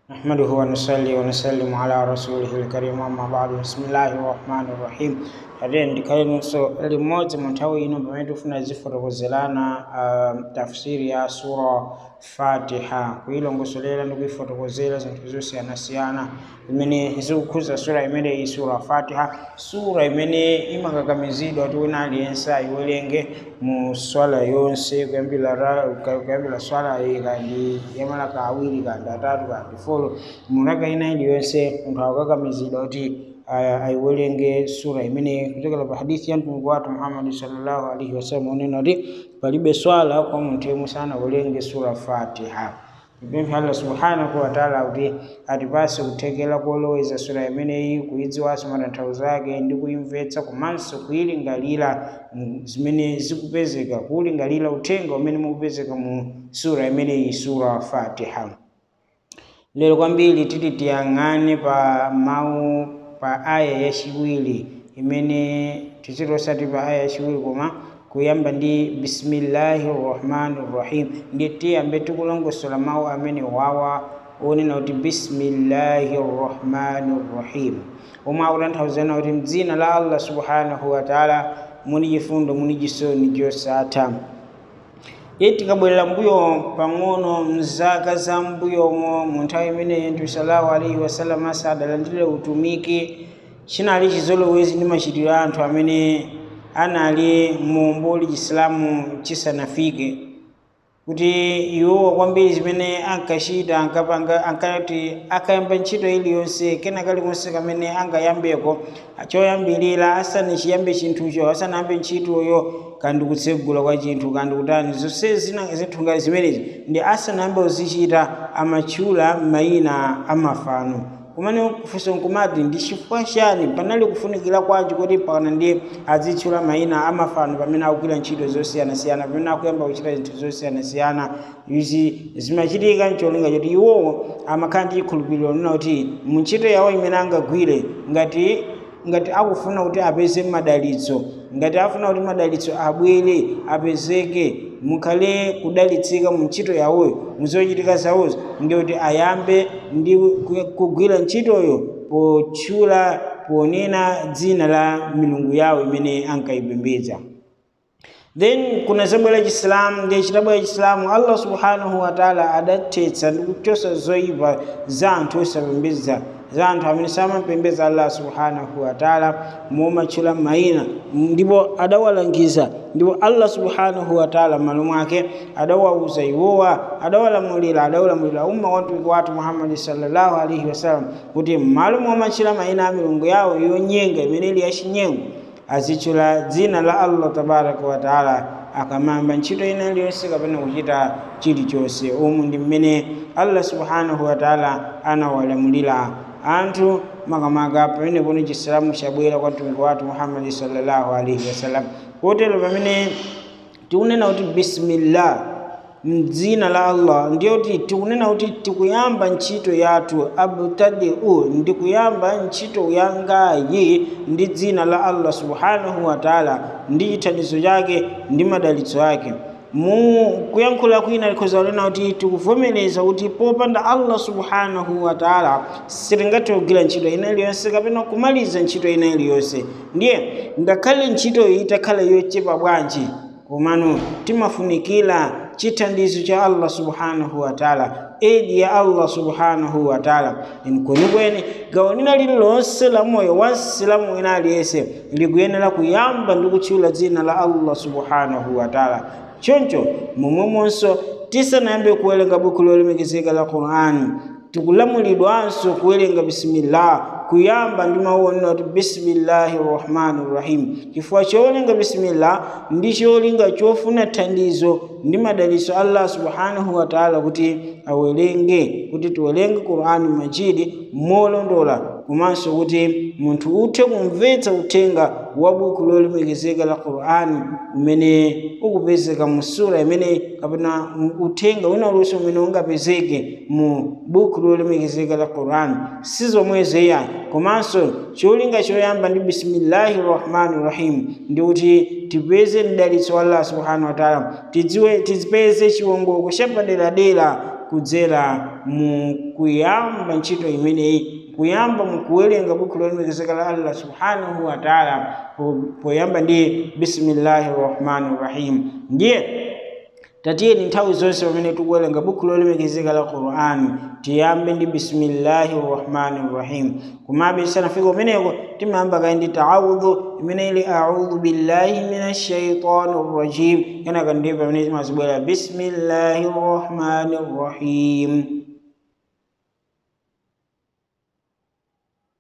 نحمده ونصلي ونسلم على رسوله الكريم أما بعد بسم الله الرحمن الرحيم Ade ndikaini so limodzi mu nthawi ino pamene tifuna zifotokozelana uh, tafsiri ya sura fatiha kuyilongosolera ndi kuyifotokozera zinthu zosiyanasiyana imene zikukhuza sura imene iyi sura fatiha sura imene imakakamizidwa kuti wina aliyense ayiwerenge mu swala yonse kuyambira ra- ka- kuyambira swala iyi kandi yamalaka awiri kandi atatu kandi folo mu raka ina iliyonse munthu akukakamizidwa kuti aya- ayiwerenge sura imene kuchokera pa hadithi ya mtumiki wathu muhammadi sallallahu alaihi wasallam unena kuti palibe swala kwa munthu yemwe sanawerenge sura fatiha ipempha allah subhanahu wataala kuti atipase kuthekera koloweza sura imeneyi kuyidziwanso matanthauzo ake ndi kuyimvetsa komanso kuyilingalira mm, zimene zikupezeka kuwulingalira uthenga umene mukupezeka mu sura imeneyi sura fatiha lero kwambiri titi tiyang'ane pa mawu pa aya yachiwiri imene tichitosati pa aya yachiwiri koma kuyamba ndi bismillahi rrahmani rrahim ndi tiyambe tikulongosola mawu amene wawa onena kuti bismillahi rrahmani rrahim omwe akutanthauzana kuti mdzina la allah subhanahu wataala muni chifundo muni chisoni chosatha iye tikabwerera mbuyo pang'ono mzaka za mbuyomo mu nthawi imeneyi mtume sallallahu alaihi wasallam asadalandire utumiki chinali chizolowezi ndi machitidwe a anthu amene anali mu mboli chisilamu chisanafike kuti iwowa kwambiri zimene ankachita ankapanga ankati akayamba ntchito iliyonse kena kalikonse kamene angayambeko choyambirira asanachiyambe chinthucho asanayambe ntchitoyo kandi kutsegula kwa chinthu kandi kutani zonse zina zinthu ngati zimenezi ndi asanayambe kuzichita amatchula mayina amafano kumene kufunsa nkumati ndi chifukwa chani panali kufunikira kwanji kuti pakana ndi azitchula mayina amafano pamene akugwira ntchito zosiyanasiyana pamene akuyamba kuchita zinthu zosiyanasiyana izi zimachitika ncholinga choti iwowo amakhala ndi chikhulupiriro nina kuti mu ntchito yawo imene angagwire ngati ngati akufuna kuti apeze madalitso ngati afuna kuti madalitso abwere apezeke mukhale kudalitsika mu ntchito yawoyo muzochitika zawozo ndikuti ayambe ndi ku- kugwira ntchitoyo potchula ponena dzina la milungu yawo imene ankayipembedza then kuna zabwera chisilamu ndi chitabwera chisilamu allah subhanahu wataala adathetsa ndi kuchosa zoyipa za anthu osapembedza za anthu amene samapembedza allah subhanahu wataala momatchula mayina ndipo adawalangiza ndipo allah subhanahu wataala m'malo mwake adawauza iwowa adawalamulira adawalamulira umma wa mtumiki wathu muhammadi sallallahu alaihi wasallam kuti m'malo momatchula mayina a milungu yawo yonyenga imene ili yachinyengo azitchula dzina la allah tabaraka wataala akamamba ntchito ina iliyonse kapena kuchita chilichonse umu ndi mmene allah subhanahu wataala anawalamulira anthu makamaka pamene poni chisilamu chabwera kwa mtumiki wathu muhammadi sallallahu alaihi wasallam kotero pamene tikunena kuti bismillah mdzina la allah ndiyo kuti tikunena kuti tikuyamba ntchito yathu abtadiu ndi kuyamba ntchito yangayi ndi dzina la allah subhanahu wataala ndi chithandizo chake ndi madalitso ake mu kuyankhula kwina likhoza kunena kuti tikuvomereza kuti popanda allah subhanahu wataala sitingathe kugwira ntchito ina iliyonse kapena kumaliza ntchito ina iliyonse ndiye ngakhale ntchitoyo itakhala yochepa bwanji komano timafunikira chithandizo cha allah subhanahu wataala edi ya allah subhanahu wataala kwenikweni gawo lina lililonse la moyo wa msilamu wina aliyense likuyenera kuyamba ndi kutchula dzina la allah subhanahu wataala choncho momwemonso tisanayambe kuwerenga buku lolemekezeka la qur'ani tikulamulidwanso kuwerenga bisimillah kuyamba ndi mawu onena kuti bisimillahi rrahmani rrahim chifukwa chowerenga bisimillah ndi cholinga chofuna thandizo ndi madalitso allah subhanahu wataala kuti awerenge kuti tiwerenge qur'ani majidi molondola komanso kuti munthu uthe kumvetsa uthenga wa buku lolemekezeka la qur'ani umene ukupezeka mu sura imene kapena uthenga wina uliwonse umene ungapezeke mu buku lolemekezeka la qur'ani si zomwezo iyayi komanso cholinga choyamba ndi bisimillahi rrahmani rrahim ndi kuti tipeze mdalitso wa allah subhanahu wataala tidziwe tizipeze chiwongoko chapaderadera kudzera mu kuyamba ntchito imeneyi kuyamba mukuwerenga buku lolemekezeka la allah subhanahu wa taala poyamba ndi bismillahi rrahmani rrahim ndiye tatiyeni nthawi zonse pamene tikuwerenga buku lolemekezeka la qur'ani tiyambe ndi bismillahi rrahmani rrahim komabe tisanafike kumeneko timayamba kayi ndi taawudhu imene ili audhu billahi min ashaitani rrajim kenaka ndiye pamene timazibwera bismillahi rrahmani rrahim